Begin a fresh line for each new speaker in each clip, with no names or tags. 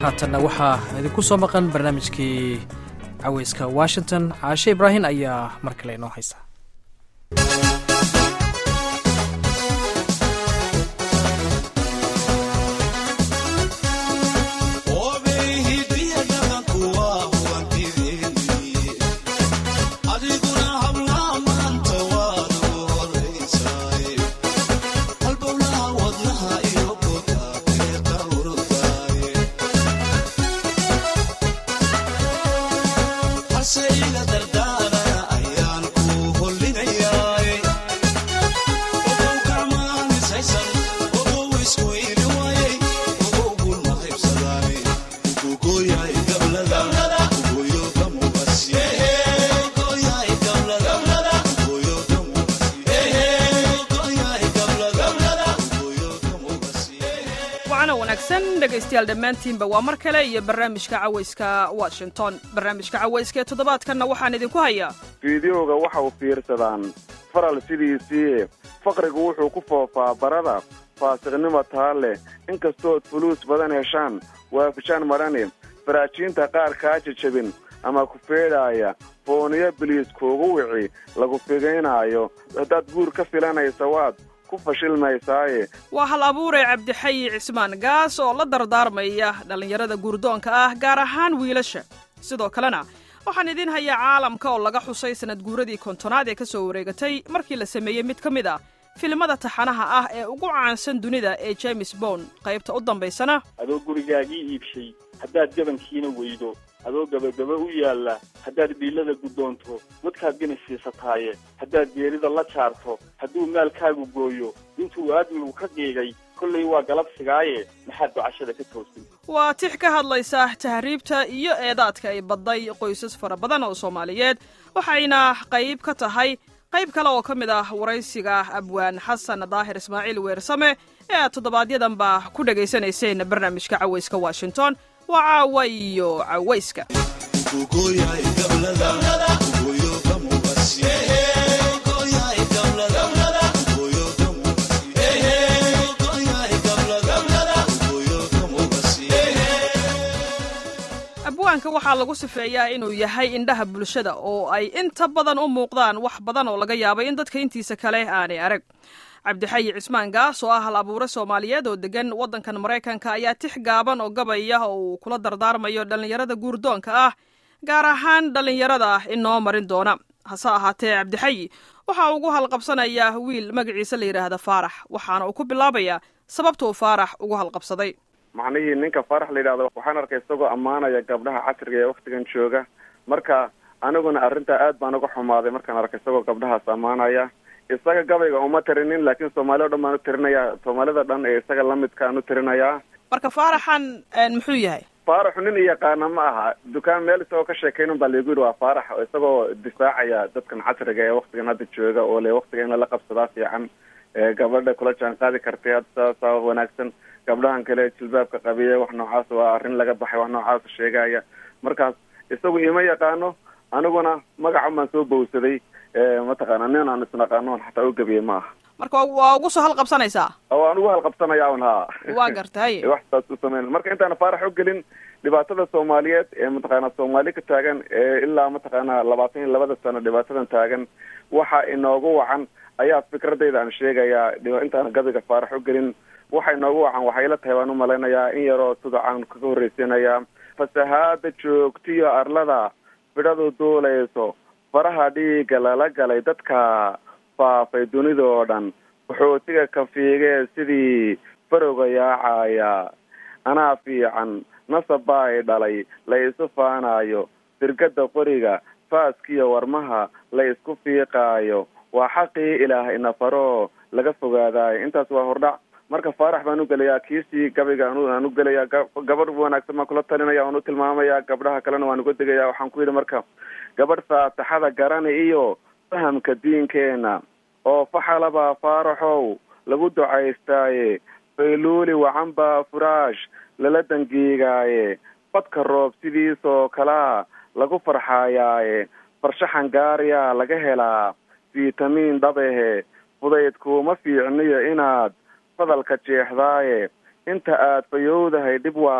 haatanna waxaa idinku soo maqan barnaamijkii caweyska washington caashe ibraahin ayaa mar kale inoo haysa
dhegaystayaal dhammaantiinba waa mar kale iyo barnaamijka cawayska washington barnaamijka cawayska ee toddobaadkanna waxaan idinku hayaa
fiidiyowga waxa uu fiirsadaan faral sidiisii faqrigu wuxuu ku foofaa barada faasiqnimo taa leh inkastood fuluus badan heshaan waafishaan madhani faraajiinta qaar kaa jajabin ama ku feedhaaya fooniyo biliis kuugu wici lagu figaynaayo haddaad guur ka filanaysa waad
waa hal abuure cabdixayi cismaan gaas oo la dardaarmaya dhallinyarada guurdoonka ah gaar ahaan wiilasha sidoo kalena waxaan idiin hayaa caalamka oo laga xusay sanad guuradii kontonaad ee ka soo wareegatay markii la sameeyey mid ka mid ah filimada taxanaha ah ee ugu caansan dunida ee james bond qaybta u dambaysana
adoo gurigaagii iibshay haddaad gabankiina weydo adoo gabagaba u yaalla haddaad dhiilada guddoonto dadkaad gini siisataaye haddaad geerida la jaarto hadduu maalkaagu gooyo intuu aadmigu ka qiigay kollay waa galabsigaaye maxaad ducashada ka toosin
waa tix ka hadlaysa tahriibta iyo eedaadka ay badday qoysas fara badan oo soomaaliyeed waxayna qayb ka tahay qayb kale oo ka mid ah waraysiga abwaan xasan daahir ismaaciil weersame ee aad toddobaadyaddanba ku dhegaysanayseen barnaamijka cawayska washington waa caawa iyo cawayska abwaanka waxaa lagu sifeeyaa inuu yahay indhaha bulshada oo ay inta badan u muuqdaan wax badan oo laga yaabay in dadka intiisa kale aanay arag cabdixayi cismaan gaas oo ah hal abuure soomaaliyeed oo degan waddankan maraykanka ayaa tix gaaban oo gabaya oo uu kula dardaarmayo dhallinyarada guurdoonka ah gaar ahaan dhallinyarada inoo marin doona hase ahaatee cabdixayi waxa ugu halqabsanayaa wiil magaciisa la yidhaahda faarax waxaana uu ku bilaabayaa sababta uu faarax ugu halqabsaday
macnihii ninka faarax la yidhahdo waxaan arkay isagoo ammaanaya gabdhaha casriga ee waktigan jooga marka aniguna arrintaa aad baan uga xumaaday markaan arkay isagoo gabdhahaas ammaanaya isaga gabayga uma tirinin laakiin soomaali o dhan baan u tirinaya soomaalida dhan ee isaga lamidkaan u tirinayaa
marka faaraxan muxuu yahay
faaraxu nin iyaqaana ma aha dukaan meel isagoo ka sheekaynun baa laigu yidhi waa faarax oo isagoo difaacaya dadkan casriga ee waktigan hadda jooga oo le waktiga in lala qabsadaa fiican gabadha kula jaan qaadi kartay hadda saasaa wanaagsan gabdhahan kale jilbaabka qabiya wax noocaas waa arrin laga baxay wax noocaas sheegaya markaas isagu ima yaqaano aniguna magacan baan soo bowsaday mataqaana nin aan isnaqaano on xataa u gabiyey ma aha
marka waa ugu soo halqabsanaysaa
waan ugu halqabsanaya un ha
waa gartay
wax saas u samayn marka intaana faarax u gelin dhibaatada soomaaliyeed ee mataqaana soomaali ka taagan ee ilaa mataqaana labaatan iyo labada sano dhibaatadan taagan waxa inoogu wacan ayaa fikradayda aan sheegayaa intaana gabiga faarax u gelin waxa inoogu wacan waxay la tahay baan u malaynayaa in yaroo sidacaan kaga horreysiinayaa fasahaada joogtiyo arlada bidhadu duulayso faraha dhiigga lala galay dadka faafay dunida oo dhan qaxootiga kafiigee sidii farowga yaacaya anaa fiican nasab baa i dhalay la isu faanaayo dirgada qoriga faaskiyo warmaha la isku fiiqaayo waa xaqii ilaah inafaroo laga fogaadaayo intaas waa hordhac marka faarax baan u gelayaa kiisii gabayga aan u gelayaa gabadh wanaagsan baan kula talinaya waan u tilmaamaya gabdhaha kalena waan uga degaya waxaan ku yidhi marka gabadh faataxada garani iyo fahamka diinkeena oo faxalabaa faaraxow lagu ducaystaaye fayluuli wacan baa furaash lala dangiigaaye badka roob sidiisoo kalaa lagu farxaayaaye farshaxan gaariyaa laga helaa fitamiin dhabehe fudayd kuuma fiicniyo inaad fadalka jeexdaaye inta aad fayowdahay dhib waa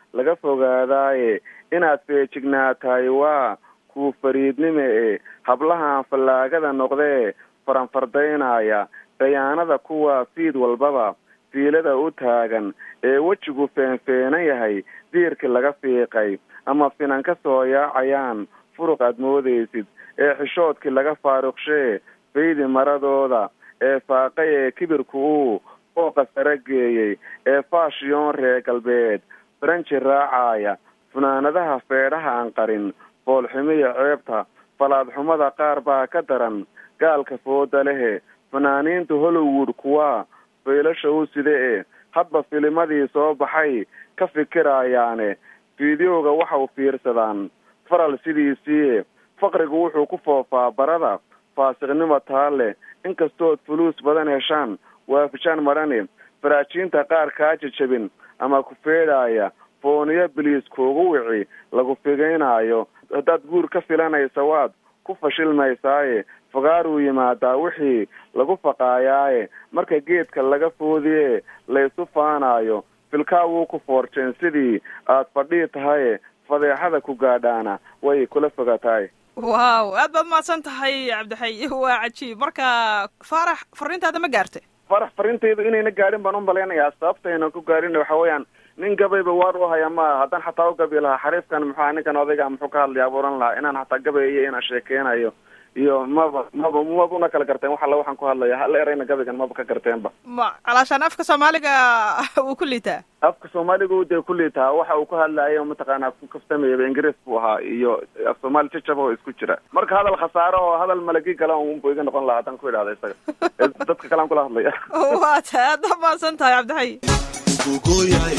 laga fogaadaaye inaad feejignaatahay waa kuu fariidnime e hablahan fallaagada noqdee faranfardaynaya dayaanada kuwa fiid walbaba fiilada u taagan ee wejigu feenfeenan yahay diirkii laga fiiqay ama finan ka soo yaacayaan furuq aad moodaysid ee xishoodkii laga faaruqshee faydi maradooda ee faaqay ee kibirku uu fooqa sare geeyey ee faashiyoon reer galbeed faranji raacaya funaanadaha feedhaha aan qarin foolxumiya ceebta falaadxumada qaar baa ka daran gaalka fooda lehe fanaaniinta hollywood kuwa faylasha u sida e hadba filimadii soo baxay ka fikirayaane fideoga waxa u fiirsadaan faral sidiisii faqrigu wuxuu ku foofaa barada faasiqnimo taa leh inkastood fuluus badan heshaan waafijaan madhani faraajiinta qaar kaa jajabin ama ku feedhaaya fooniyo biliis kuugu wici lagu figaynaayo haddaad guur ka filanaysa waad ku fashilmaysaaye fogaaruu yimaadaa wixii lagu faqaayaaye marka geedka laga foodiye laysu faanaayo filkaa wuu ku foorjeen sidii aad fadhii tahaye fadeexada ku gaadhaana way kula fogatahay
waaw aad baad mahadsan tahay cabdixay waa cajiib marka faarax fariintaada ma gaartay
farax farintaydu inayna gaadhin baan u malaynayaa sababtayna ku gaadhin waxa weeyaan nin gabayba waar u haya ma haddaan xataa u gabi lahaa xariifkan muxua ninkan odayga muxuu ka hadlaya abuuran lahaa inaan xataa gabayiyo inaan sheekeynayo iyo maba maba maba una kala garteen wax alla waxaan ku hadlaya hal erayna gabaygan maba ka garteenba
ma calaashaan afka soomaaliga wuu ku liitaa
afka soomaaligu dee ku liitaa waxa uu ku hadlayo mataqaanaa ku kaftamayaba ingiriis buu ahaa iyo af soomaali jajaba oo isku jira marka hadal khasaaro oo hadal malagi gala unbu iga noqon lahaa haddaan ku idhahda isaga dadka kalean kula hadlaya
waa ta aad baad mahadsan tahay cabdixay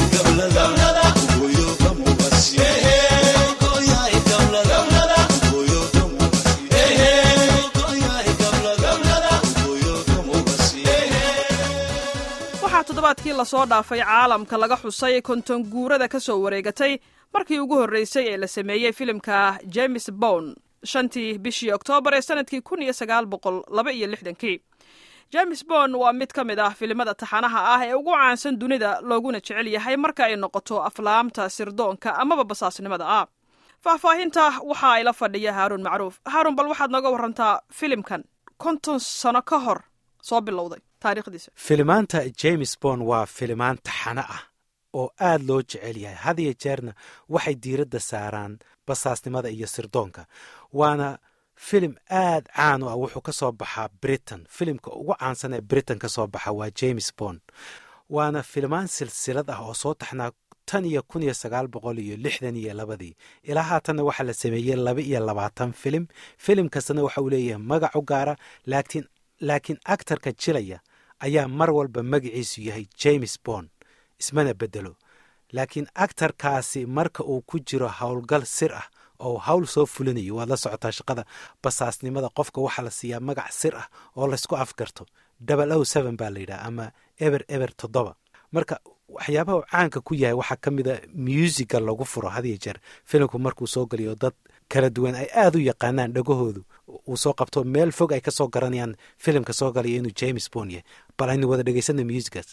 waxaa toddobaadkii lasoo dhaafay caalamka laga xusay konton guurada ka soo wareegatay markii ugu horreysay ee la sameeyey filimka james bond shantii bishii oktoobar ee sanadkii kun iyo sagaal boqol laba iyo lixdankii james bond waa mid ka mid ah filimada taxanaha ah ee ugu caansan dunida looguna jecel yahay marka ay noqoto aflaamta sirdoonka amaba basaasnimada ah faahfaahinta waxa ay la fadhiya haaruun macruuf haaruun bal waxaad nooga warantaa filimkan konton sano ka hor soo bilowday taariikhdiisa
filimaanta james bond waa filimaan taxano ah oo aad loo jecel yahay had iyo jeerna waxay diiradda saaraan basaasnimada iyo sirdoonka waana filim aad caan u ah wuxuu ka soo baxaa britain filimka ugu caansan ee britain ka soo baxa waa james bond waana filimaan silsilad ah oo soo taxnaa tan iyo kun iyo sagaal boqol iyo lixdan iyo labadii ilaa haatanna waxaa la sameeyey laba iyo labaatan filim filim kastana waxa uu leeyahay magac u gaara laakiin laakiin actarka jilaya ayaa mar walba magaciisu yahay james bond ismana bedelo laakiin actarkaasi marka uu ku jiro howlgal sir ah oo hawl soo fulinayo waad la socotaa shaqada basaasnimada qofka waxaa la siiyaa magac sir ah oo laysku afgarto double o seven baa la yidhaha ama eber eber toddoba marka waxyaabaha uu caanka ku yahay waxaa ka mid a muusiga lagu furo hadiyo jeer filimku markuu soo geliyo dad kala duwan ay aada u yaqaanaan dhagahoodu uu soo qabto meel fog ay ka soo garanayaan filimka soo galaya inuu james bond yahay bal aynu wada dhegaysana muusigaas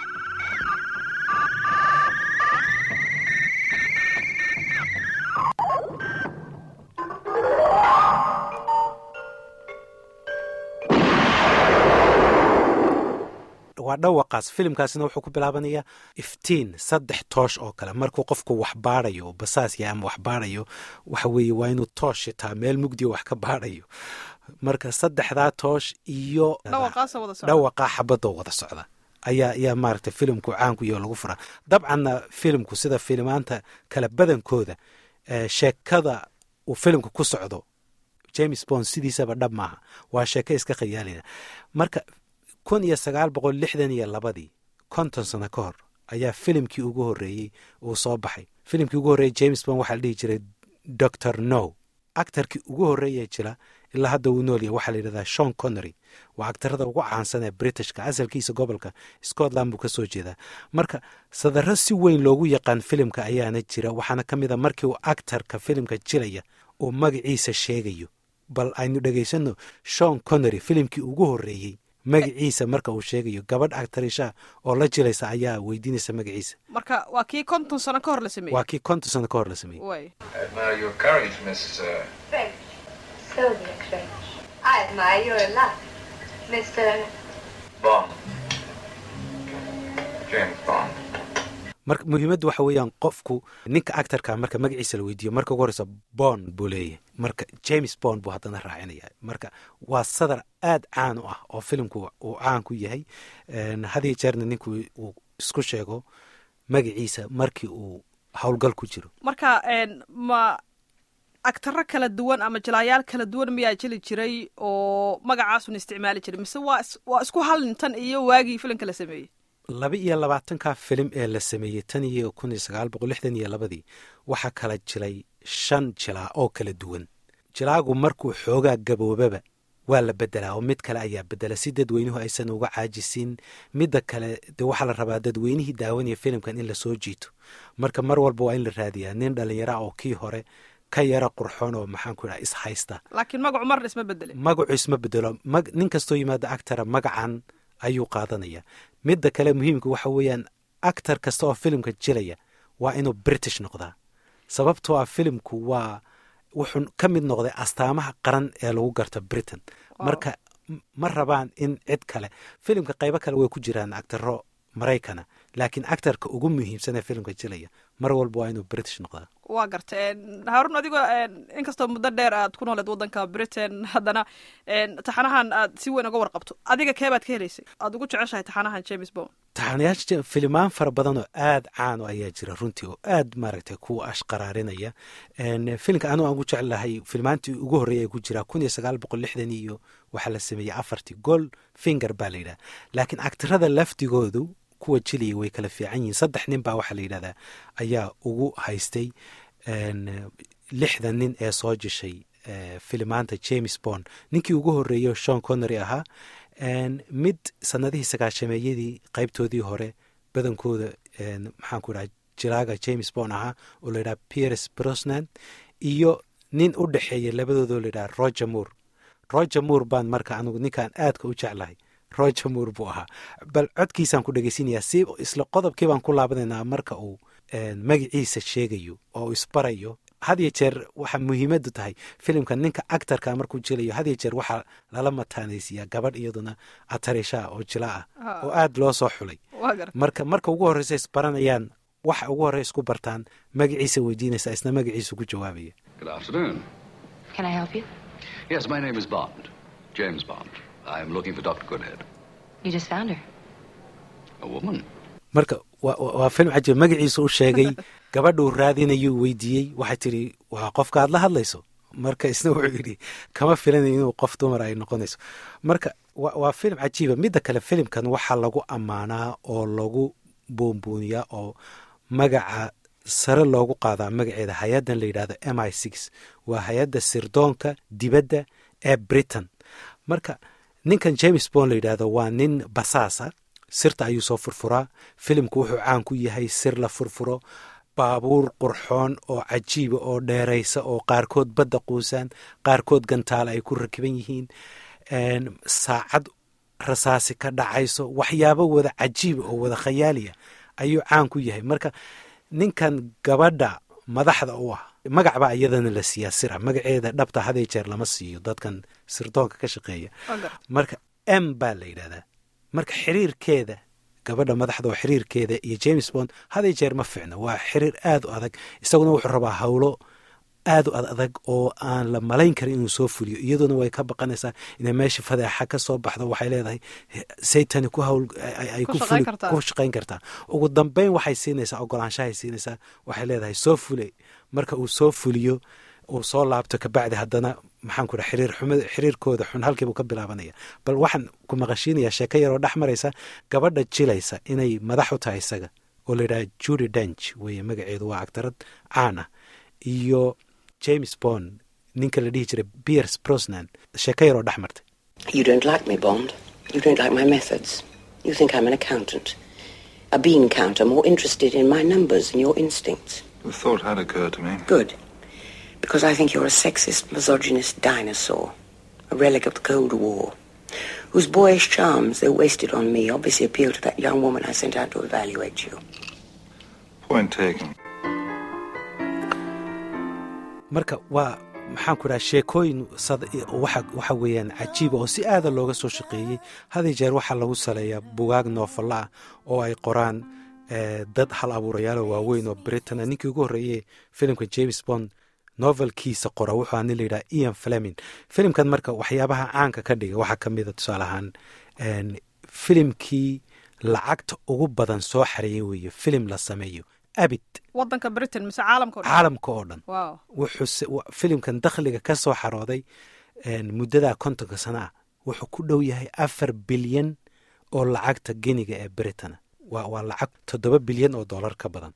waa dhawaqaas filimkaasina wuxuu ku bilaabanayaa iftiin saddex toosh oo kale markuu qofku wax baadayo basaas yahay ama wax baadayo waxa weeye waa inuu toosh shitaa meel mugdiyo wax ka baadayo marka saddexdaa toosh iyo
dhawaqaasa wada socda
dhawaqaa xabadoo wada socda ayaa ayaa maaragtay filimku caanku iyo lagu furaa dabcanna filimku sida filimaanta kale badankooda sheekada uu filimku ku socdo james bond sidiisaba dhab maaha waa sheeko iska khayaalina marka kun iyo sagaal boqol lixdan iyo labadii konton sano ka hor ayaa filimkii ugu horreeyey uu soo baxay filimkii ugu horreeyey james bond waxaa la dhihi jiray doctor no actarkii ugu horreeyee jira ilaa hadda uu nool yahay waxaa la yidhahdaa shon connery waa actarada ugu caansan ee britishka asalkiisa gobolka scotland buu ka soo jeedaa marka sadaro si weyn loogu yaqaan filimka ayaana jira waxaana ka mid a markii uu actarka filimka jiraya uu magaciisa sheegayo bal aynu dhegaysanno shon connery filimkii ugu horreeyey magaciisa marka uu sheegayo gabadh actarisha oo la jilaysa ayaa weydiinaysa magaciisa
marka waa kii konton sano ka hor la sameeyey
waa kii konton sano ka hor la sameeyey
way
I admire your courage, Miss. Uh,
French. Soviet French. I admire your luck, Mr.
Bond. James Bond.
marka muhiimaddu waxa weeyaan qofku ninka actarka marka magaciisa la weydiiyo marka ugu horeysa bond buu leeyahay marka james bond buu haddana raacinaya marka waa sadar aad caan u ah oo filimku uu caan ku yahay hadiyo jeerna ninku uu isku sheego magaciisa markii uu howlgal ku jiro
marka een, ma agtaro kala duwan ama jilaayaal kala duwan miyaa jeli jiray oo magacaasun isticmaali jiray mise waa is- waa isku hal nintan iyo waagii filimka la sameeyey
laba iyo labaatanka filim ee la sameeyey tan iyo kun iyo sagaal boqol lixdan iyo labadii waxaa kala jiray shan jilaa oo kala duwan jilaagu markuu xoogaa gaboobaba waa la bedelaa oo mid kale ayaa bedela si dadweynuhu aysan uga caajisin midda kale de waxaa la rabaa dadweynihii daawanaya filimkan in lasoo jiito marka mar walba waa in la raadiyaa nin dhalinyara oo kii hore ka yara qurxoon oo maxaanku idhaha is haysta
laakiin magacu marna isma bedelin
magacu isma bedelo mag- nin kastoo yimaada actara magacan ayuu qaadanaya midda kale muhiimka waxa weeyaan actar kasta oo filimka jilaya waa inuu british noqdaa sababtoo ah filimku waa wuxuu ka mid noqday astaamaha qaran ee lagu garto britain marka m- ma rabaan in cid kale filimka qaybo kale way ku jiraan actaro maraykana laakiin actarka ugu muhiimsan ee filimka jilaya mar walba waa inuu british noqdaa
waa garta een, haarun adigoo een, inkastoo muddo dheer aad ku nooleed waddanka britain haddana een, taxanahan aad si weyn uga warqabto adiga keebaad ka helaysay aad ugu jeceshahay taxanahan james bond
taxanayaasha filimaan fara badan oo aad caan o ayaa jira runtii oo aad maaragtay ku ashqaraarinaya En, filimka anuu aan ku jeclahay filimaantii ugu horreeyay ku jiraa kun iyo sagaal boqol lixdan iyo waxaa la sameeyey afartii gold finger baa la yidhaha laakiin actirada laftigoodu kuwa jiliya way kala fiican yihiin saddex nin baa waxaa la yidhahdaa ayaa ugu haystay en, lixdan nin ee soo jishay eh, filimaanta james bond ninkii ugu horreeyey shon connery ahaa En, mid sanadihii sagaashameeyadii qaybtoodii hore badankooda en, maxaan ku dhaha jilaaga james bond ahaa oo la yidhaha pierce brosnan iyo nin u dhexeeya labadoodoo la yidhaha roger moore roger moore baan marka anugu ninkaan aadka u jeclahay roger moore buu ahaa bal codkiisaan ku dhegaysinayaa si isla qodobkii baan ku laabanaynaa marka uu en, magaciisa sheegayo oo uu isbarayo had iyo jeer waxaa muhiimadu tahay filimka ninka actarka markuu jilayo had iyo jeer waxaa lala mataanaysiiyaa gabadh iyaduna atarishaa oo jila ah
Ah.
oo aad loo soo xulay
waa garta
marka marka ugu horreysa isbaranayaan waxa ugu horrey isku bartaan magaciisa weydiinaysa isna magaciisa ku jawaabaya
Good afternoon.
Can I help you?
Yes, my name is Bond. James Bond. I'm looking for Dr. Goodhead.
You just found her.
A woman?
marka waa waa film cajiib magaciisa u sheegay gabadhuu raadinayuu weydiiyey waxay tidhi waa qofka aad la hadlayso marka isna wuxuu yidhi kama filanayo inuu qof dumar ay noqonayso marka wa- waa film cajiiba midda kale filimkan waxaa lagu ammaanaa oo lagu buunbuuniyaa oo magaca sare loogu qaadaa magaceeda hay-addan la yidhahdo m i six waa hay-adda sirdoonka dibadda ee britain marka ninkan james bond la yidhaahdo waa nin basaasa sirta ayuu soo furfuraa filimku wuxuu caan ku yahay sir la furfuro baabuur qurxoon oo cajiiba oo dheeraysa oo qaarkood badda quusaan qaarkood gantaala ay ku rakiban yihiin En, saacad rasaasi ka dhacayso waxyaabo wada cajiiba oo wada khayaaliya ayuu caan ku yahay marka ninkan gabadha madaxda u ah magac baa iyadana la siiyaa sira magaceeda dhabta hadee jeer lama siiyo dadkan sirdoonka ka shaqeeya
waa garta
marka m baa la yidhahdaa marka xiriirkeeda gabadha madaxda oo xiriirkeeda iyo james bond haday jeer ma fiicno waa xiriir aad u adag isaguna wuxuu rabaa howlo aad u ad adag oo aan la malayn karin inuu soo fuliyo iyaduna way ka baqanaysaa inay meesha fadeexa ka soo baxdo waxay leedahay saytani ku hawl ay- ay
Ku
ku
shaqayn
fuli-
kartaa.
ku shaqayn kartaa ugu dambeyn waxay siinaysaa ogolaanshahay siinaysaa waxay leedahay soo fule marka uu soo fuliyo uu soo laabto kabacdi haddana maxaan ku dhaha xiriir xumada xiriirkooda xun halkiibuu ka bilaabanaya bal waxaan ku maqashiinayaa sheeko yaroo dhex maraysa gabadha jilaysa inay madax u tahay isaga oo la yidhaha judy dench weeye magaceedu waa actarad caan ah iyo james bond ninka la dhihi jiray piers brosnan sheeko yaroo dhex martay
You don't like me, Bond. You don't like my methods. You think I'm an accountant. A bean counter more interested in my numbers than your instincts.
The thought had occurred to me.
Good. Because I think you're a sexist, misogynist dinosaur. A relic of the Cold War. whose boyish charms, though wasted on me, obviously appeal to that young woman I sent out to evaluate you.
Point taken.
marka waa maxaan ku dhaha sheekooyin waxa weeyaan cajiiba oo si aada looga soo shaqeeyey hadi jeer waxaa lagu saleeyaa bugaag noofalla ah oo ay qoraan dad hal abuurayaalo waaweyn oo britain ninkii ugu horreeyey filimka james bond novelkiisa qora wuxuu aa nin layidhaha ian flemin filimkan marka waxyaabaha caanka ka dhiga waxaa ka mida tusaale ahaan filimkii lacagta ugu badan soo xareeyey weeye filim la sameeyo abid
wadanka britain mise caalamka
caalamka oo dhan
wow
wuxuu filimkan dakhliga ka soo xarooday muddadaa kontonka sana ah wuxuu ku dhow yahay afar bilyan oo lacagta geniga ee britain waa waa lacag toddoba bilyan oo dollar ka badan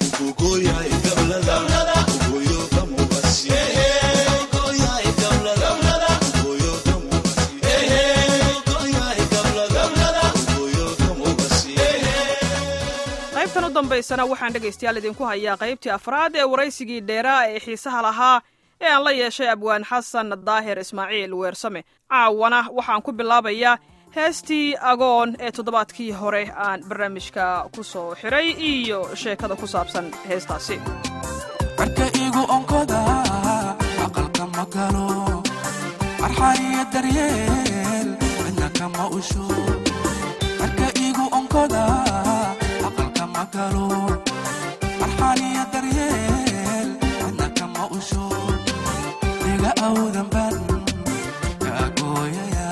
qaybtan u dambaysana waxaan dhegaystayaal idinku hayaa qaybtii afraad ee waraysigii dheeraa ee xiisaha lahaa ee aan la yeeshay abwaan xasan daahir ismaaciil weersame caawana waxaan ku bilaabayaa heestii agoon ee toddobaadkii hore aan barnaamijka ku soo xiray iyo sheekada ku saabsan heestaasi
marka igu onkoda aqalka ma galo arxaniyo daryeel cidna kama usho marka igu onkoda aqalka ma galo arxaniyo daryeel cidna kama usho iga awdan ban kaagooyaya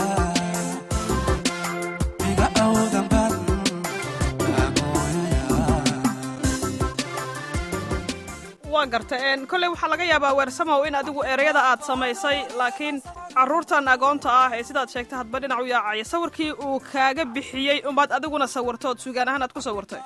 iga awdan ban kaagooyaya
waa garta kolley waxaa laga yaabaa weersamow in adigu ereyada aad samaysay laakiin carruurtan agoonta ah ee sidaad sheegtay hadba dhinac u yaacaya sawirkii uu kaaga bixiyey umbaad adiguna sawirtood sugaan ahaan aad ku sawirtay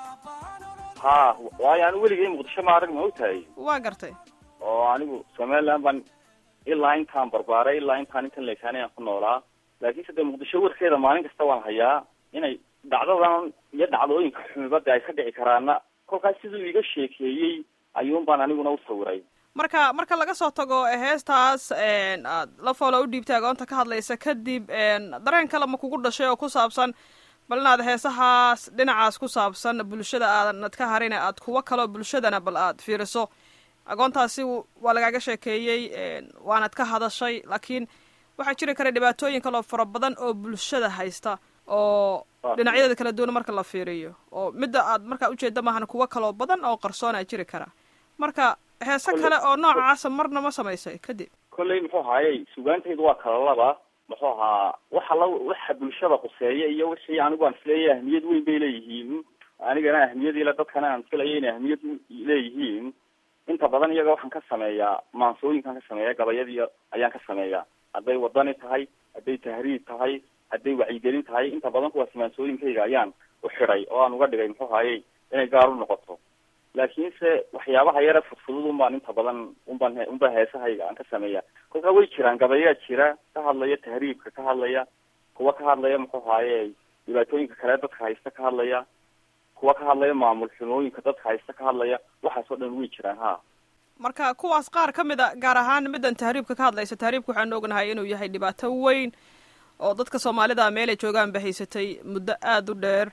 ha waayo anigu weligay muqdisho ma arag ma ogtahay
waa gartay
oo anigu somaliland baan ilaa intaan barbaaray ilaa intaan intan leekaanay aan ku noolaa laakiinse dee muqdisho warkeeda maalin kasta waan hayaa inay dhacdadan iyo dhacdooyinka xumibada ay ka dhici karaana kolkaas siduu iga sheekeeyey ayuun baan aniguna u sawiray
marka marka laga soo tago heestaas aad la foolo u dhiibtay agoonta ka hadlaysa kadib dareen kale ma kugu dhashay oo ku saabsan bal inaad heesahaas dhinacaas ku saabsan bulshada aadanad ka harin aad kuwo kaleo bulshadana bal aad fiiriso agoontaasi waa lagaaga sheekeeyey waanad ka hadashay laakiin waxaa jiri kara dhibaatooyin kaloo fara badan oo bulshada haysta oo dhinacyadeeda kala duwan marka la fiiriyo oo midda aad markaa ujeeda maahan kuwo kaloo badan oo qarsoona jiri kara marka heese kale oo noocaasa marna ma samaysay kadib
kolley muxuu ahaayey sugaantaydu waa kala laba muxuu ahaa waxa la waxa bulshada khuseeya iyo wixii anigu aan isleeyahay ahmiyad weyn bay leeyihiin anigana ahmiyad ile dadkana aan filaya inay ahmiyad leeyihiin inta badan iyaga waxaan ka sameeyaa maansooyinkaan ka sameeya gabayadii ayaan ka sameeyaa hadday wadani tahay hadday tahriib tahay hadday wacyigelin tahay inta badan kuwaas maansooyinkayga ayaan u xidhay oo aan uga dhigay muxuu ahaayey inay gaar u noqoto laakiinse waxyaabaha yare fudfudud unbaan inta badan unbaan unbaa heesahayga aan ka sameeya kolkaa way jiraan gabayaa jira ka hadlaya tahriibka ka hadlaya kuwa ka hadlaya muxuu ahaaye dhibaatooyinka kale dadka haysta ka hadlaya kuwa ka hadlaya maamul xumooyinka dadka haysta ka hadlaya waxaas oo dhan way jiraan ha
marka kuwaas qaar ka mid a gaar ahaan middan tahriibka ka hadlaysa tahriibka waxaanu ognahay inuu yahay dhibaato weyn oo dadka soomaalida meelay joogaan ba haysatay muddo aada u dheer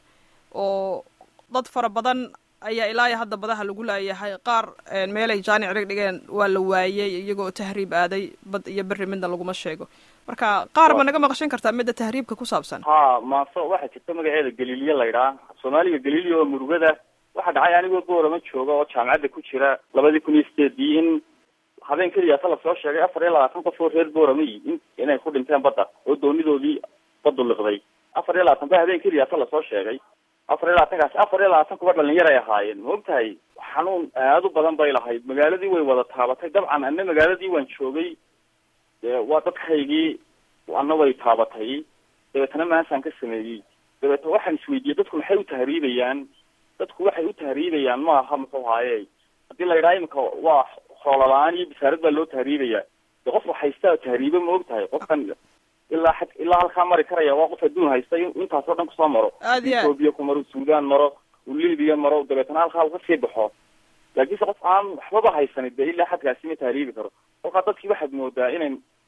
oo dad fara badan ayaa ilaa iyo hadda badaha lagu laayahay qaar meelay jaanic dhig dhigeen waa la waayey iyagoo tahriib aaday bad iyo berri midna laguma sheego marka qaar ma naga maqashan kartaa midda tahriibka ku saabsan
ha maaso waxaa jirta magaceeda galiiliya laydhaa soomaaliga galiiliya oo murugada waxaa dhacay anigoo boorama jooga oo jaamacadda ku jira labadii kun iyo sideedii in habeen keliyaasa lasoo sheegay afar iyo labaatan qof oo reer boorama in inay ku dhinteen badda oo doonidoodii baddu liqday afar iyo labaatan ba habeen keliyaasa lasoo sheegay afar iyo labaatankaas afar iyo labaatan kuba dhalinyar ay ahaayeen ma ogtahay xanuun aad u badan bay lahayd magaaladii way wada taabatay dabcan ana magaaladii waan joogay waa dadkaygii ana way taabatay dabeetana maasaan ka sameeyey dabeetna waxaan isweydiiyey dadku maxay u tahriibayaan dadku waxay u tahriibayaan ma aha muxuu haaye haddii la yidhaha imika waa xoola la-aan iyo bisaarad baa loo tahriibaya de qof haystaa tahriibe ma og tahay qofkan ilaa xad ilaa halkaa mari karaya waa qof adduun haysta intaas oo dhan kusoo maro ethoobia ku maro sudan maro u libiya maro dabeetana halkaa uu kasii baxo laakiinse qof aan waxbaba haysanin dee ilaa xadkaasi ma tahriibi karo kolkaa dadkii waxaad moodaa inay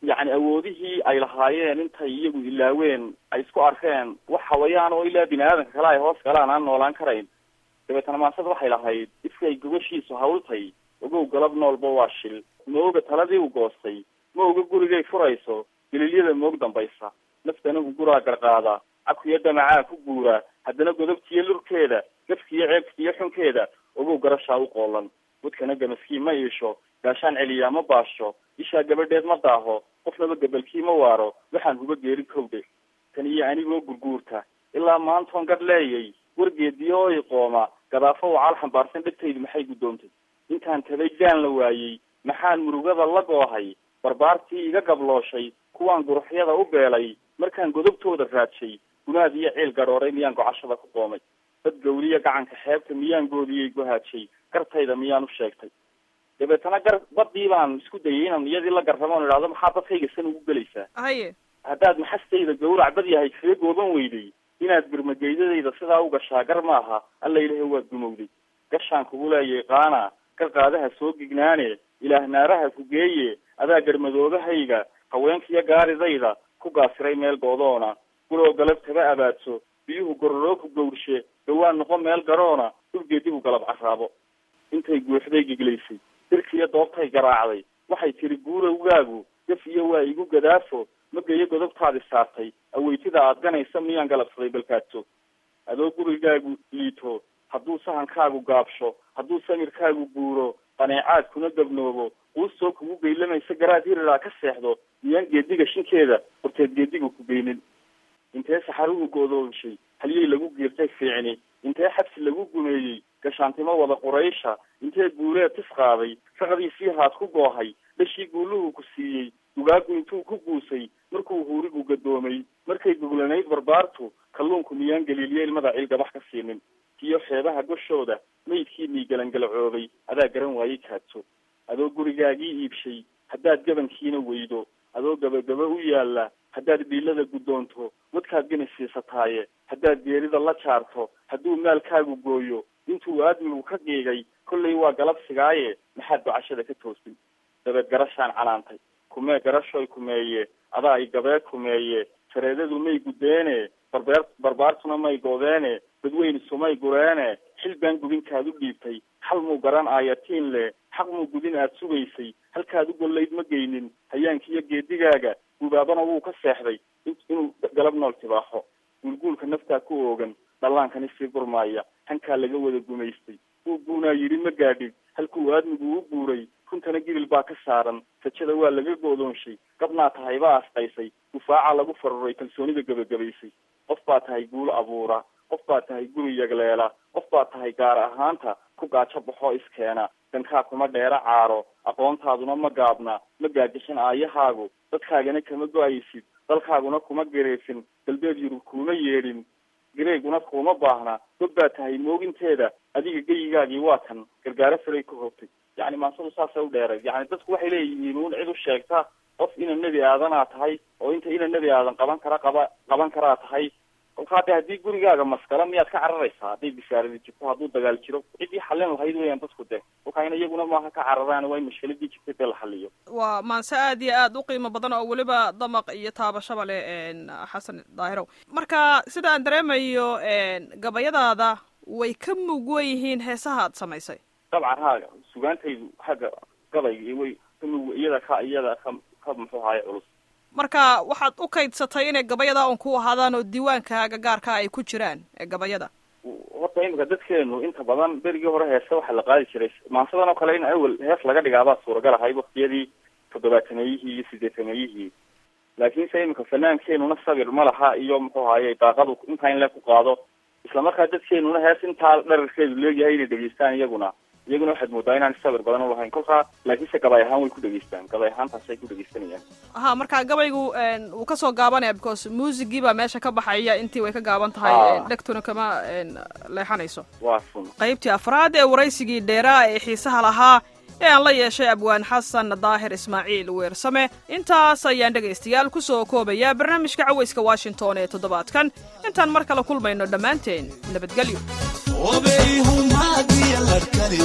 yacni awoodihii ay lahaayeen intay iyagu ilaaween ay isku arkeen wax hawayaan oo ilaa bini aadanka kale ay hoos galaan aan noolaan karayn dabeetana maansada waxay lahayd ifkay gobashiisu hawltay ogow galab noolba waa shil ma oga taladii u goostay ma oga gurigay furayso galilyada moog dambaysa naftanagu guraa garqaada cakuyo damacaa ku guura haddana godobtiyo lurkeeda gafkiyo ceebkiyo xunkeeda ogow garashaa u qoolan wadkana gamaskii ma iisho gaashaan celiyaa ma baasho ishaa gabadheed ma daaho qofnaba gabalkii ma waaro waxaan huba geeri kowdhe tan iyo anigoo gurguurta ilaa maantoon gadh leeyay wargeediyo oo iqooma gadaafo wacaal xambaarsan dhegtaydu maxay guddoontay intaan tabay gaan la waayey maxaan murugada la goohay barbaartii iga gablooshay kuwaan guruxyada u beelay markaan godobtooda raadshay gunaad iyo ciil gadhooray miyaan gocashada ku qoomay dad gawriya gacanka xeebta miyaan goodiyey gohaajay gartayda miyaan u sheegtay dabeetana gar badii baan isku dayay inaan iyadii la garramo on idhahdo maxaa dadkayga san ugu gelaysaa
haye
haddaad maxastayda gawrac bad yahay kaga gooban weyday inaad birmageydadayda sidaa u gashaa gar maaha alla ilahay waad gumowday gashaan kugu leeyay qaana gar qaadaha soo gignaane ilaah naaraha ku geeye adaa garmadoobahayga haweenkiyo gaaridayda ku gaasiray meel goodoona guloo galabtaba abaadso biyuhu gororoo ku gawrshe dhawaan noqo meel garoona dhulgeedigu galab carraabo intay guuxday giglaysay dirkiiyo doobtay garaacday waxay tiri guurowgaagu gaf iyo waa igu gadaafo magayo godobtaadi saartay aweytida aad ganaysa miyaan galabsaday balkaadso adoo gurigaagu liito hadduu sahankaagu gaabsho hadduu samirkaagu guuro qaneecaad kuna gabnoobo quustoo kugu geylamaysa garaad hiriraa ka seexdo miyaan geediga shinkeeda horteed geedigu ku geynin intee saxaruhu go'doomishay halyey lagu giirtay fiicni intee xabsi lagu gumeeyey gashaantimo wada quraysha intee guuleed tis qaaday raqdiisii haad ku goohay dhashii guuluhu ku siiyey dugaagu intuu ku guusay markuu huurigu gadoomay markay guglanayd barbaartu kalluunku miyaan galiiliye ilmada ciil gabax ka siinin tiyo xeebaha goshooda maydkii miigalangalcoobay adaa garan waayey kaadso adoo gurigaagii iibshay haddaad gabankiina weydo adoo gabagaba u yaalla haddaad dhiilada guddoonto wadkaad gani siisataaye haddaad geerida la jaarto hadduu maalkaagu gooyo intuu aadmigu ka qiigay kollay waa galabsigaaye maxaad gocashada ka toosin dabeed garashaan canaantay kumee garashoy kumeeye adaa i gabee kumeeye sareedadu may guddeene barbeer barbaartuna may goodeene dadweyne sumay gureene xil baan gubinkaad u dhiibtay xal muu garan aayatiin le xaq muu gudin aad sugaysay halkaad u gollayd ma geynin hayaankiiyo geedigaaga gubaabana wuu ka seexday inuu galab nool tibaaxo guulguulka naftaa ku oogan dhallaankani sii gurmaaya hankaa laga wada gumaystay wuu guunaa yidhi ma gaadhid halkuu aadmigu u guuray runtana gibil baa ka saaran sajada waa laga goodoonshay gabnaa tahay baa asqaysay dufaaca lagu faruray kalsoonida gebagabaysay qof baa tahay guul abuura qof baa tahay guri yagleela qof baa tahay gaar ahaanta ku gaajo baxoo iskeena dankaa kuma dheera caaro aqoontaaduna ma gaabna ma gaajashan aayahaagu dadkaagana kama go-aysid dalkaaguna kuma gareefin galbeed yurub kuuma yeedhin gareeguna kuuma baahna dog baa tahay mooginteeda adiga geyigaagii waa kan gargaaro saray ka hogtay yacni maansadu saasay u dheeray yacni dadku waxay leeyihiin uun cid u sheegta qof ina nebi aadanaa tahay oo inta ina nebi aadan qaban kara qaba qaban karaa tahay kolkaa de haddii gurigaaga maskala miyaad ka cararaysaa hadday bisaaradi jirto hadduu dagaal jiro ciddii xallin lahayd weeyaan dadku de kolkaa in iyaguna maaha ka cararaan waa in mashkiladii jirtay dee la xaliyo
waa maanse aad iyo aad u qiimo badan oo weliba damaq iyo taabashaba leh xasan daahirow marka sida aan dareemayo gabayadaada way ka mugwan yihiin heesaha aad samaysay
dabcan haaga sugaantaydu xagga gabayga way ka mug iyada ka iyada ka ka muxuu haaye culus
marka waxaad u kaydsatay inay gabayada un ku ahaadaan oo diiwaankaaga gaarka ay ku jiraan ee gabayada
horta imika dadkeenu inta badan berigii hore heese waxaa la qaadi jiray maansadan oo kale in awel hees laga dhigaabaa suuragal ahay waktiyadii toddobaatameyihii iyo sideetameyihii laakiinse imika fanaankeenuna sabir ma laha iyo muxuu haaye daaqadu intaa in le ku qaado islamarkaa dadkeenuna hees intaa dherarkeedu leeyahay inay dhegeystaan iyaguna iyaguna waxaad moodaa inaan sabir badan ulahayn kolkaa laakiinse gabay ahaan way ku dhegeystaan gabay ahaantaasay ku dhegeysanayaan
ha marka gabaygu wuu kasoo gaabanaya because muusigii baa meesha ka baxaya intii way ka gaaban tahay dhegtuna kama leexanayso
waa sun
qaybtii afraad ee waraysigii dheeraa ee xiisaha lahaa ee aan la yeeshay abwaan xasan daahir ismaaciil weersame intaas ayaan dhegaystayaal ku soo koobayaa barnaamijka cawayska washington ee toddobaadkan intaan mar kale kulmayno dhammaanteen nabadgelyo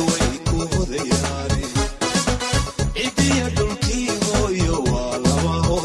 cidiya dhulkii hooyo waa laba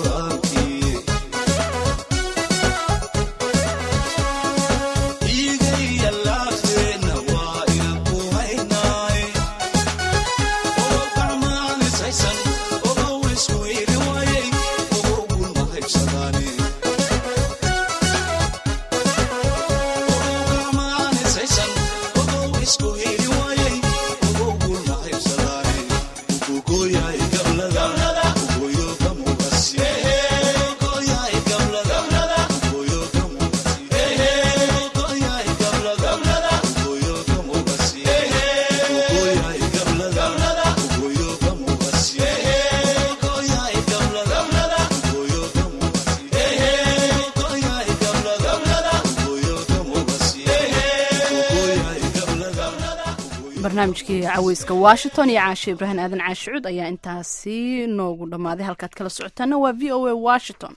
barnaamijkii caweyska washington iyo caashe ibraahim aadan caashicuud ayaa intaasi noogu dhammaaday halkaad kala socotaana waa v o a washington